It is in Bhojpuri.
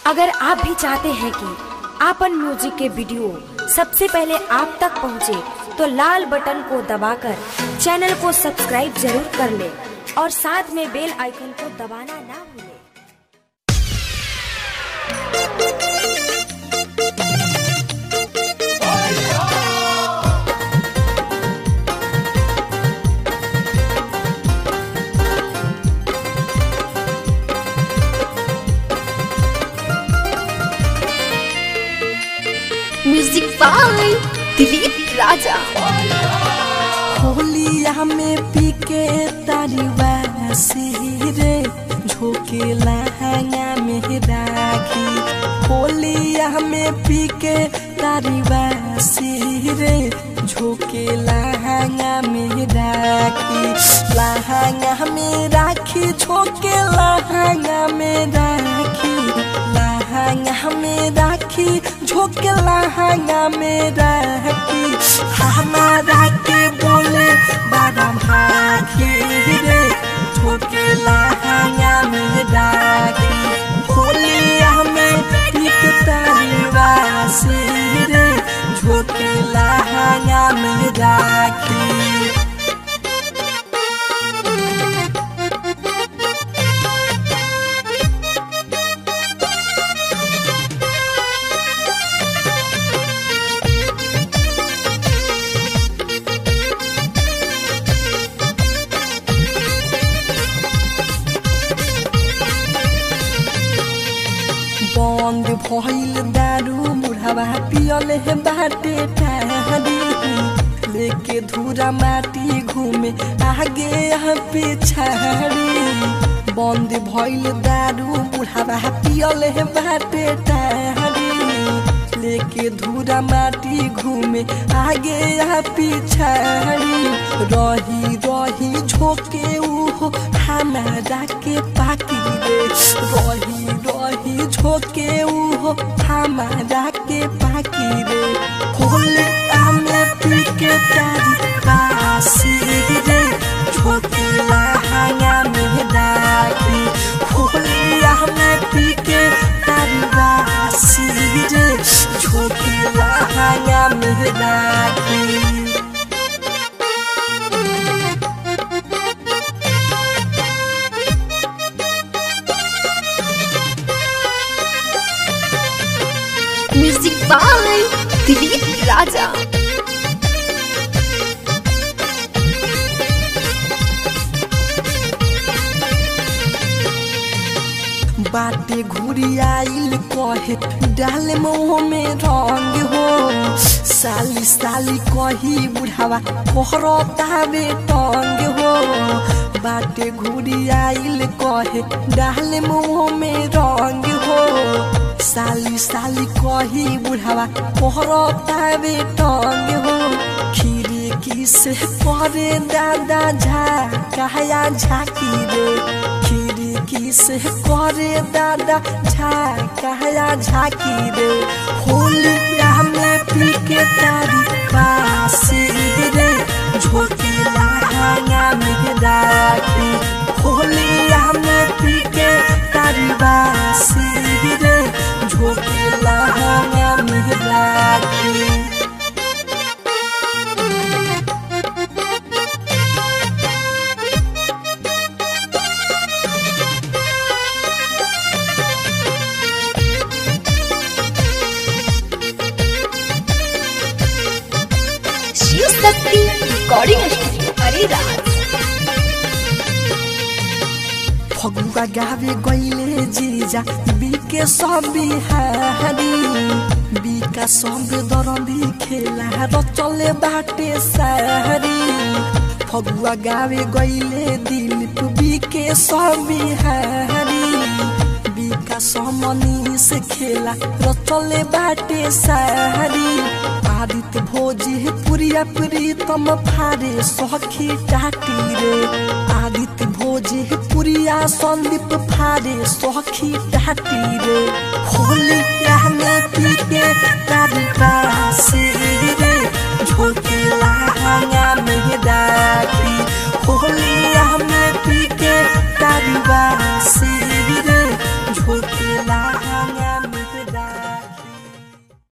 अगर आप भी चाहते हैं कि आपन म्यूजिक के वीडियो सबसे पहले आप तक पहुंचे, तो लाल बटन को दबाकर चैनल को सब्सक्राइब जरूर कर ले और साथ में बेल आइकन को दबाना ना भूलें। म्यूजिक बाय दिलीप राजा होलिया में पीके तारीवा रे झोके लहंगा में राखी होलिया में पीके तारीवा रे झोके लहंगा में राखी लहंगा में राखी झोके लहंगा में राखी लहंगा में राखी झोके लहंगा में राखी हमारा के बोले बड़ा भागी रे झोके लहंगा में राखी होलिया में एक तरीवा से रे झोके लहंगा में राखी बंद भइल दारू बुढ़ावा पियल है बाटे टारी लेके धूरा माटी घूमे आगे यहाँ पिछाड़ी बंद भइल दारू बुढ़ावा पियल है बाटे टारी लेके धूरा माटी घूमे आगे यहाँ पिछाड़ी रही रही झोंके उहो हमारा के पाकी रे रही रही झोंके उहो हमारा के पाकी रे होले आमे पी के तारी बासी रे झोंके लहंगा में डाकी होले आमे पी के तारी बासी रे झोंके लहंगा में डाकी म्यूजिक बाय दिलीप राजा बाटे घुरी आइल कहे डाल मुँह में रंग हो साली साली कही बुढ़ावा कोहरता बे टंग हो बाटे घुरी आइल कहे डाल मुँह में रंग हो साली साली कही बुढ़ावा कोहरता बे टंग हो खीरी किस करे दादा झा कहया झाकी रे खीरी किस करे दादा झा कहया झाकी रे होलिया में पी के तारी बासी रे झोंकी लहंगा में राखी होलिया में पी के तारी बासी रे झोंकी लहंगा में राखी शिव शक्ति रिकॉर्डिंग स्टूडियो हरिराज फगुआ गावे गईले जीजा बीके सब बिहारी बीका सब दरंदी खेला र चले बाटे सारी फगुआ गावे गईले दिलीप बीके सब बिहारी बीका समनी से खेला र चले बाटे सारी आदित्य भोजी पुरिया प्रीतम फारे सखी टाटी रे आदित्य भोजे पुरिया संदीप फारे सखी टाटी रे होली में पी के तारी बासी रे झोंके लहंगा में डाकी होली में पी के तारी बासी रे झोंके